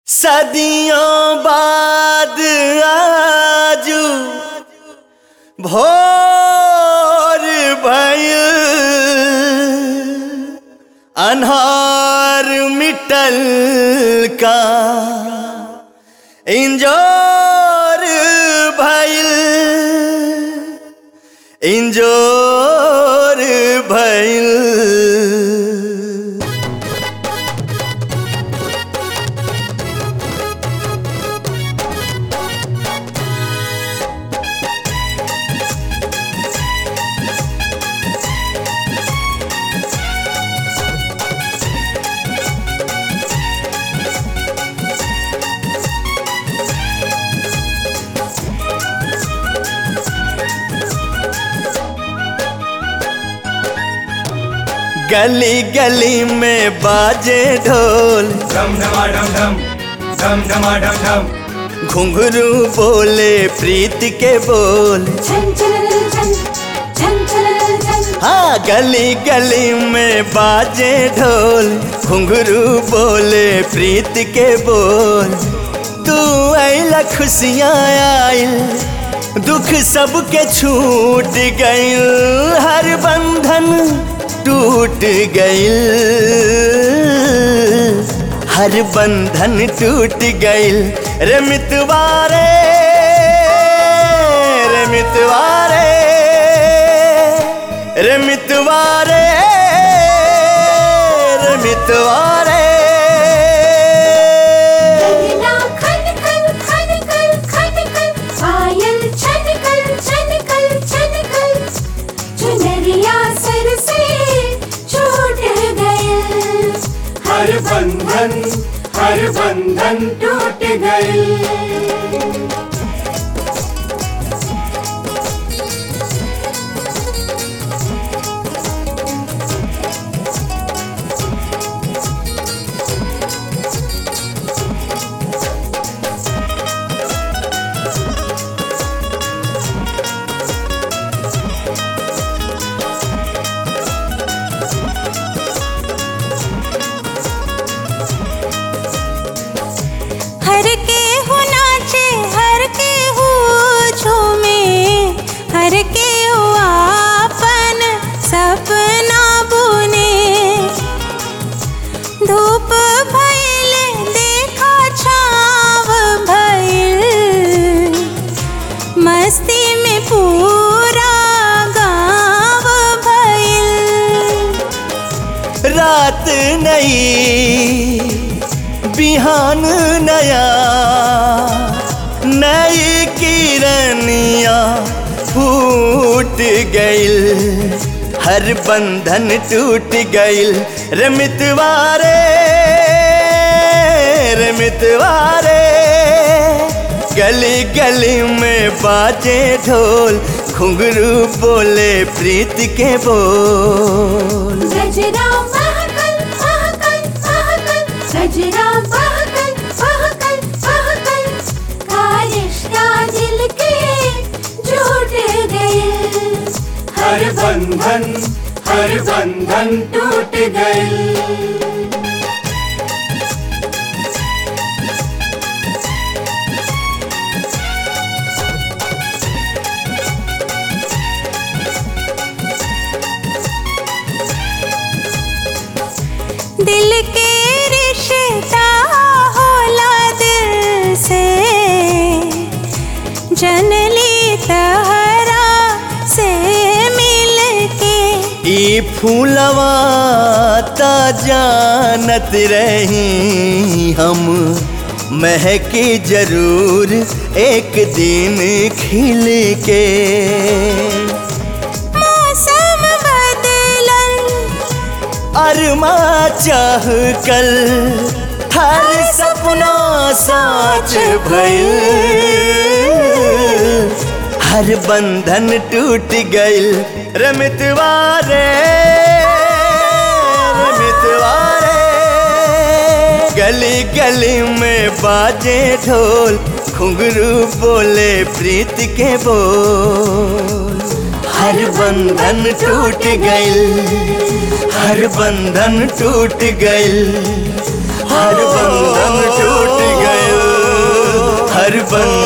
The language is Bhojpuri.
सदियों बाद आजू भोर भयल अन्हार मिटल का इंजोर भयल इंजोर भयल गली गली में बाजे ढोल डम डमा डम डम डम डमा डम डम घुंघरू बोले प्रीत के बोल छन छन छन छन छन छन हाँ गली गली में बाजे ढोल घुंघरू बोले प्रीत के बोल तू आइला खुशियाँ आइल दुख सबके छूट गइल हर बंधन टूट गइल हर बंधन टूट गइल रे मितवारे रे मितवारे रे मितवारे रे मितवारे दरिया खन खन खन खन खन खन पायल छन कल छन कल छन कल चुनरिया सर से छूट गए हर बंधन हर बंधन टूट गए हर के हो नाचे हर के हो झूमे हर के हो आपन सपना बुने धूप भइल देखा छाव भइल मस्ती में पूरा गाँव भइल रात नई बिहान नया नई किरनिया फूट गइल हर बंधन टूट गइल रे मितवारे रे मितवारे गली गली में बाजे ढोल घुंघरू बोले प्रीत के बोल गजरा महकल महकल महकल गजरा महकल महकल महकल का रिश्ता दिल के जुट गए हर बंधन हर बंधन टूट गए दिल के रिश्ता होला दिल से जनली तहरा से मिल के ई फूलवा ता जानत रही हम महके जरूर एक दिन खिल के मौसम बदलल अरमा चाह कल हर सपना साच भइल हर बंधन टूट गइल रमितवारे रमितवारे गली गली में बाजे ढोल घुंघरू बोले प्रीत के बोल हर बंधन टूट गइल हर बंधन टूट गइल हर बंधन टूट बन